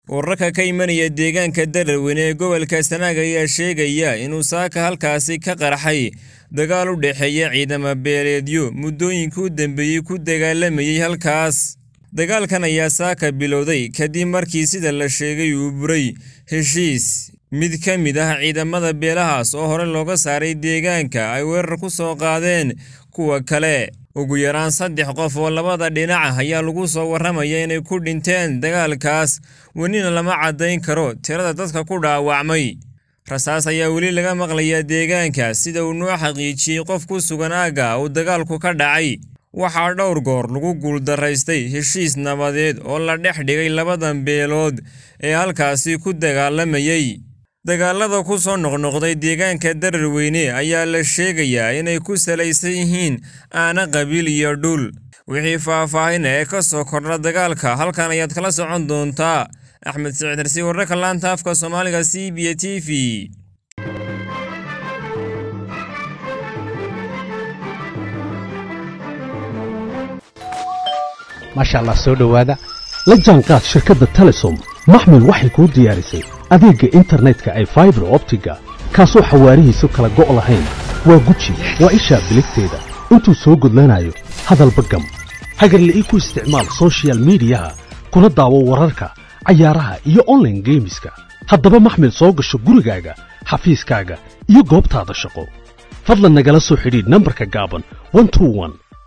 wararka ka imanaya deegaanka dararweyne ee gobolka sanaag ayaa sheegaya inuu saaka halkaasi ka qarxay dagaal u dhexeeya ciidamo beeleedyo muddooyinkii u dambeeyey ku dagaalamayey halkaas dagaalkan ayaa saaka bilowday kadib markii sida la sheegay uu buray heshiis mid ka mid ah ciidamada beelahaas oo hore looga saaray deegaanka ay weerar ku soo qaadeen kuwa kale ugu yaraan saddex qof oo labada dhinac ah ayaa lagu soo warramaya inay ku dhinteen dagaalkaas welina lama caddayn karo tirada dadka ku dhaawacmay rasaas ayaa weli laga maqlayaa deegaanka sida uu noo xaqiijiyey qof ku sugan aagga uu dagaalku ka dhacay waxaa dhowr goor lagu guuldaraystay heshiis nabadeed oo la dhex dhigay labadan beelood ee halkaasi ku dagaalamayey dagaalada ku soo noqnoqday deegaanka dararweyne ayaa la sheegayaa inay ku salaysan yihiin aana qabiil iyo dhul wixii faahfaahina ee ka soo kordha dagaalka halkan ayaad kala socon doontaa axmed siciid harsi wararka laanta afka soomaaliga c b t v maasha allah soo dhowaada la jaanqaad shirkadda telesom maxmil waxay kuu diyaarisay adeegga internetka ay faibar optiga kaasoo xawaarihiisu kala go' lahayn waa guji waa ishaa biligteeda intuu soo gudlanayo hadalba gam hagarle ii ku isticmaal sochial midiyaha kuna daawo wararka cayaaraha iyo onlaine geemiska haddaba maxmil soo gasho gurigaaga xafiiskaaga iyo goobtaada shaqo fadlan nagala soo xidhiidh nambarka gaaban